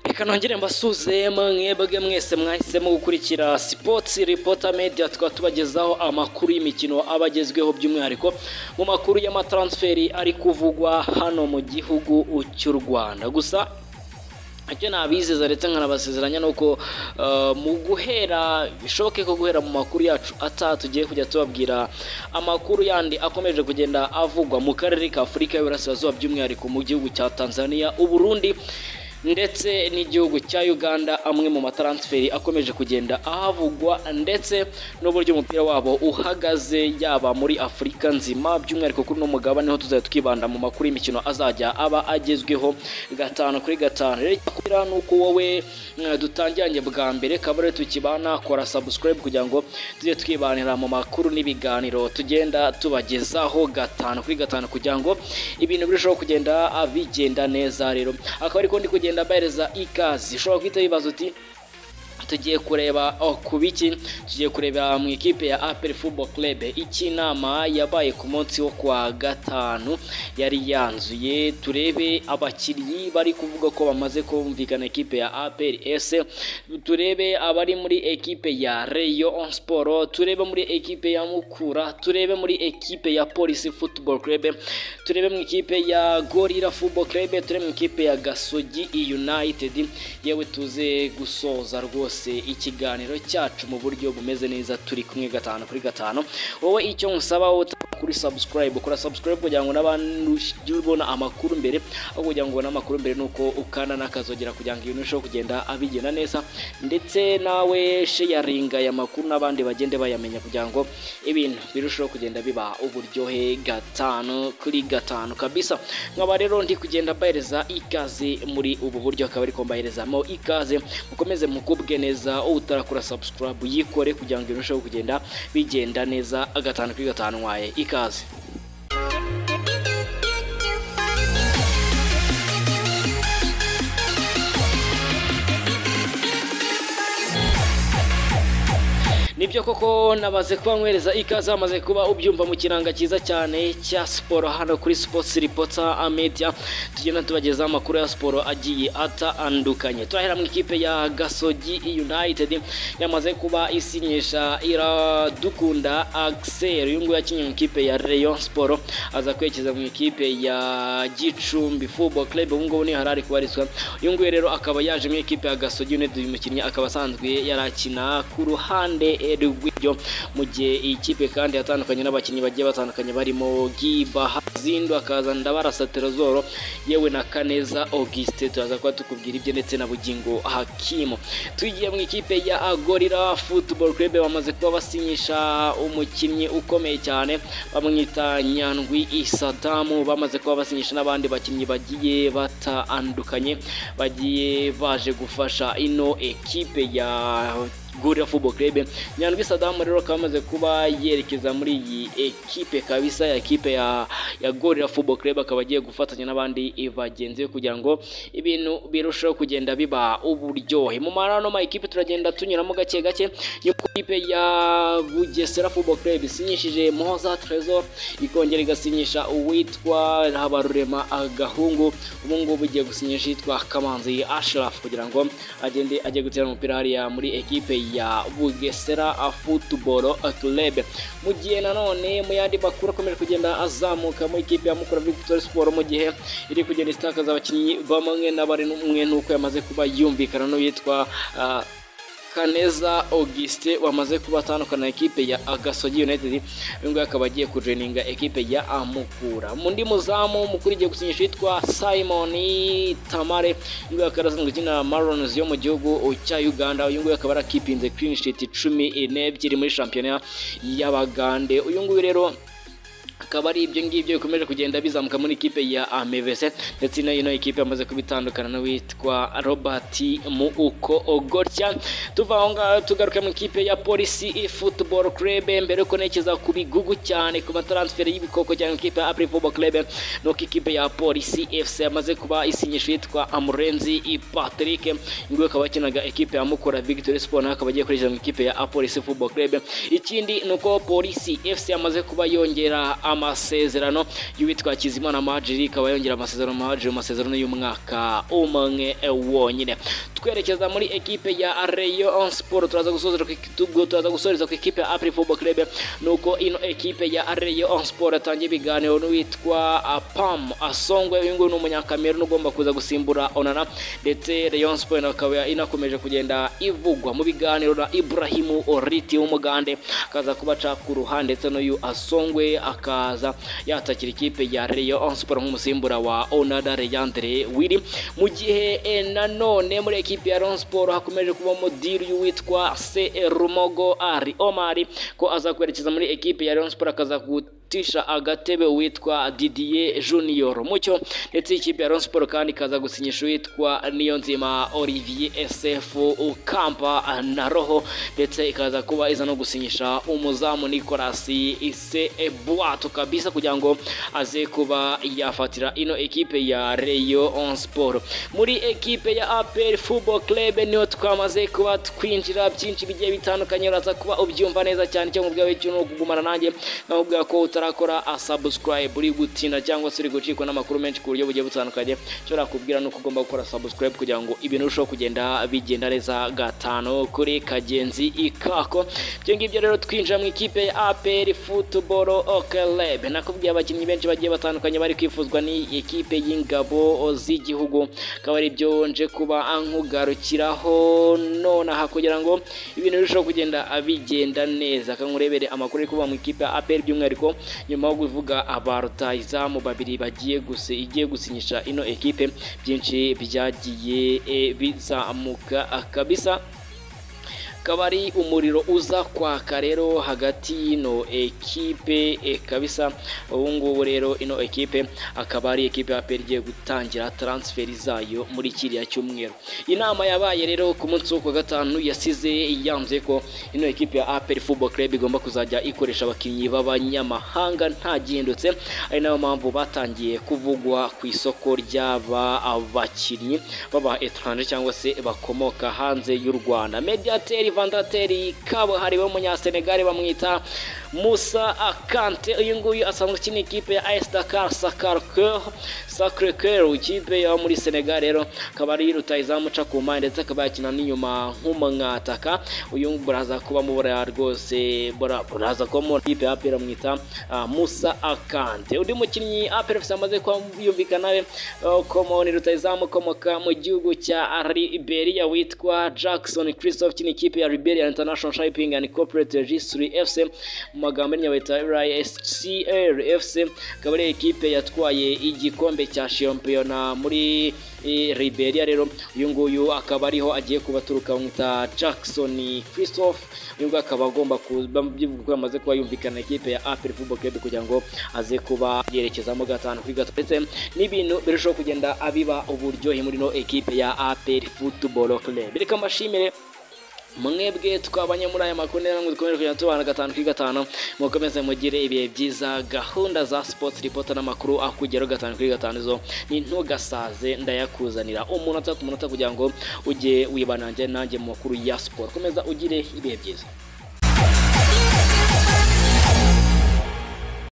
reka nongere mbasuze mwebwe mwese mwahisemo gukurikira sipotsi ripota mediya tukaba tubagezaho amakuru y'imikino aba agezweho by'umwihariko mu makuru y'amataransiferi ari kuvugwa hano mu gihugu cy'u rwanda gusa icyo nabizeza ndetse nkanabasezeranya ni uko eh, mu guhera bishoboke ko guhera mu makuru yacu ataha tugiye kujya tubabwira amakuru yandi akomeje kugenda avugwa mu karere ka afurika y'uburasirazuba by'umwihariko mu gihugu cya tanzania uburundi ndetse n'igihugu cya uganda amwe mu mataransiferi akomeje kugenda ahavugwa ndetse n'uburyo umupira wabo uhagaze yaba muri afurika nzima by'umwihariko kuri uno mugabane ho tuzajya twibanda mu makuru y'imikino azajya aba agezweho gatanu kuri gatanu rero icyakubwira ni uko wowe eh, dutangiranye bwa mbere kabare tukibana kora sabusikarayibu kugira ngo tujye twibanira mu makuru n'ibiganiro tugenda tubagezaho gatanu kuri gatanu kugira ngo ibintu birusheho kugenda ah, bigenda neza rero akaba ariko ndi kugenda mbahereza ikaze ushobora guhita wibaza uti tugiye kureba oh, ku biki tugiye kureba mu ikipe ya apel football club iki inama yabaye ku munsi wo kwa gatanu yari yanzuye turebe abakinnyi bari kuvuga ko bamaze kumvikana ikipe ya apel s turebe abari muri ekipe ya rayon sport turebe muri ekipe ya mukura turebe muri ekipe ya polisi football club turebe mu ikipe ya gorira football club turebe mu ikipe ya gasogi united yewe tuze gusoza rwose ikiganiro cyacu mu buryo bumeze neza turi kumwe gatanu kuri gatanu wowe icyo nkusaba wowe utaba kuri subscribe kora subscribe kugira ngo n'abantu ujye ubona amakuru mbere aho kugira ngo ubone amakuru mbere nuko ukanda n'akazogera kugira ngo ibintu birusheho kugenda abigenda neza ndetse nawe sharinga aya makuru n'abandi bagende bayamenya kugira ngo ibintu birusheho kugenda biba uburyohe gatanu kuri gatanu kabisa nkaba rero ndi kugenda mbahereza ikaze muri ubu buryo akaba ariko mbaherezamo ikaze mukomeze mukubwe neza utarakora subscribe yikore kugira ngo irusheho kugenda bigenda neza gatanu kuri gatanu waye ikaze nibyo koko nabaze kuba nkwereza ikaze bamaze kuba ubyumva mu kiranga cyiza cyane cya siporo hano kuri sports ripota media tugenda tubageza amakuru ya siporo agiye atandukanye turahera mu ikipe ya gasogi united yamaze kuba isinyisha iradukunda axel uyu nguyu yakinnye mu ikipe ya rayon siporo aza kwerekeza mu ikipe ya gicumbi football club ubu ngubu niho yari ari kubarizwa uyu nguyu rero akaba yaje mu ikipe ya gasogi united uyu mukinnyi akaba asanzwe yari akina ku ruhande rw'ibyo mu gihe iyi kipe kandi yatandukanye n'abakinnyi bagiye batandukanye barimo gibaha zindo akaza ndabarasa terezoro yewe na kaneza auguste turaza kuba tukubwira ibyo ndetse na bugingo hakimu tugiye mu ikipe ya agorira football club bamaze kuba basinyisha umukinnyi ukomeye cyane bamwita nyandwi isadamu bamaze kuba basinyisha n'abandi bakinnyi bagiye batandukanye bagiye baje gufasha ino ekipe ya Gorilla Football Club Nyandwi Sadamu rero akaba amaze kuba yerekeza muri iyi ekipe kabisa ya ekipe ya, ya Gorilla Football Club akaba agiye gufatanya n'abandi bagenzi be kugira ngo ibintu birusheho kugenda biba uburyohe mu marano ma ekipe turagenda tunyuramo gake gake yuko ikipe ya Bugesera Football Club isinyishije Moza Trezor ikongera igasinyisha uwitwa Habarurema Agahungu ubu ngubu ugiye gusinyisha yitwa Kamanzi Ashraf kugira ngo agende ajye gutera umupira hariya muri ekipe ya Bugesera Football Club mu gihe nanone mu yandi makuru akomeje kugenda azamuka mu ikipe ya Mukura Victory Sport mu gihe iri kugenda isitakaza abakinnyi bamwe na bamwe nuko yamaze kuba yumvikana n'uwitwa ah, Kaneza Auguste wamaze kuba atandukana na ekipe ya Agasogi United uyu nguyu akaba agiye kujeninga ekipe ya Amukura mundi muzamu mukuru igiye gusinyisha yitwa Simon Tamare uyu nguyu akaba asanzwe akina Marons yo mu gihugu cya Uganda uyu nguyu akaba arakipinze clean sheet cumi n'ebyiri muri shampiyona y'Abagande uyu nguyu rero akaba ari ibyo ngibyo bikomeje kugenda bizamuka muri ikipe ya amevese ndetse ino ino ikipe yamaze kubitandukana n'uwitwa robert mu uko ogorya tuva aho ngaho tugaruka mu ikipe ya polisi football club mbere yuko ntekereza ku bigugu cyane ku mataransiferi y'ibikoko cyane ikipe ya apuri football club nuko ikipe ya polisi fc yamaze kuba isinyisha yitwa amurenzi patrick nguyu akaba yakinaga ikipe ya mukura victory sport nawe akaba agiye kwinjira mu ikipe ya polisi football club ikindi ni uko polisi fc yamaze kuba yongera amasezerano y'uwitwa Kizimana Majiri ikaba yongera amasezerano Majiri amasezerano y'umwaka umwe wonyine twerekeza muri ekipe ya Rayon Sport turaza gusoza turaza gusoreza ku ikipe ya Apri Football Club nuko ino ekipe ya Rayon Sport atangiye ibiganiro n'uwitwa Pam Asongwe uyu nguyu ni umunyakameruni ugomba kuza gusimbura Onana ndetse Rayon Sport akaba inakomeje kugenda ivugwa mu biganiro na Ibrahim Oriti w'umugande akaza kubaca ku ruhande ndetse n'uyu Asongwe aka akaza yatakira ikipe ya Rayon Sport nk'umusimbura wa Onada Leandre Wili mu gihe nanone muri ekipe ya Rayon Sport hakomeje kubamo deal y'uwitwa Se Rumogo Ari Omari ko azakwerekeza muri ekipe ya Rayon Sport akaza gutisha agatebe witwa Didier Junior Mucyo ndetse ikipe ya Rayon Sport kandi ikaza gusinyisha uwitwa Niyonzima Olivier SF Ukamba na Roho ndetse ikaza kuba iza no gusinyisha umuzamu Nicolas Ise Bwato kabisa kugira ngo aze kuba yafatira ino ekipe ya Rayon Sport muri ekipe ya APR Football Club niyo twamaze kuba twinjira byinshi bigiye bitandukanye uraza kuba ubyumva neza cyane cyangwa ubwawe cyuno kugumana nanjye nakubwira ko utarakora subscribe uri gutinda cyangwa se uri gucikwa n'amakuru menshi ku buryo bugiye butandukanye nshobora kubwira nuko ugomba gukora subscribe kugira ngo ibintu birusheho kugenda bigenda neza gatanu kuri kagenzi ikako ibyo ngibyo rero twinjira mu ikipe ya APR Football Club nakubwiye abakinnyi benshi bagiye batandukanye bari kwifuzwa ni ikipe y'ingabo z'igihugu akaba ari byo nje kuba nkugarukiraho nonaha kugira ngo ibintu birusheho kugenda bigenda neza kankurebere amakuru ari kuba mu ikipe ya APR by'umwihariko nyuma yo kuvuga aba rutahizamu babiri bagiye gusa igiye gusinyisha ino ekipe byinshi byagiye bizamuka kabisa akaba ari umuriro uza kwaka rero hagati y'ino ekipe kabisa ubu ngubu rero ino ekipe akaba ari ekipe ya peri igiye gutangira taransiferi zayo muri kiriya cyumweru inama yabaye rero ku munsi wo ku gatanu yasize yanze ko ino ekipe ya aperi football club igomba kuzajya ikoresha abakinnyi b'abanyamahanga nta gihindutse ari nayo mpamvu batangiye kuvugwa ku isoko ry'aba bakinnyi baba etranje cyangwa se bakomoka hanze y'u rwanda mediateri vandateri kabuhariwe w'umunyasenegare bamwita musa akante uyu nguyu asanzwe akina ikipe ya ayesi dakar sakare keru ikipe yo muri senegare rero akaba ari rutayizamu uca ku mpande ndetse akaba yakina n'inyuma nk'umwataka uyu nguyu buraza kuba mubura rwose buraza kuba muri ikipe ya apera mwita musa akante undi mukinnyi apera fc amaze kuba yumvikana we komoni rutayizamu ukomoka mu gihugu cya liberia witwa jackson christophe ukina ikipe ya liberia international shipping and corporate registry fc mu magambo y'inyuma bita RISCR FC akaba ari ekipe yatwaye igikombe cya shampiyona muri Liberia rero uyu nguyu akaba ariho agiye kubaturuka bamwita Jackson Christophe uyu nguyu akaba agomba kubivuga ko yamaze kuba yumvikana ikipe ya APR Football Club kugira ngo aze kuba yerekezamo gatanu kuri gatatu ndetse n'ibintu birushaho kugenda abiba uburyohe muri no ekipe ya APR Football Club reka mbashimire mwebwe twabanye muri aya makuru neza ngo dukomeje kugenda tubana gatanu kuri gatanu mukomeze mugire ibihe byiza gahunda za sports report n'amakuru akugeraho gatanu kuri gatanu zo ni ntugasaze ndayakuzanira umunota ku munota kugira ngo ujye wibanange nanjye mu makuru ya siporo komeza ugire ibihe byiza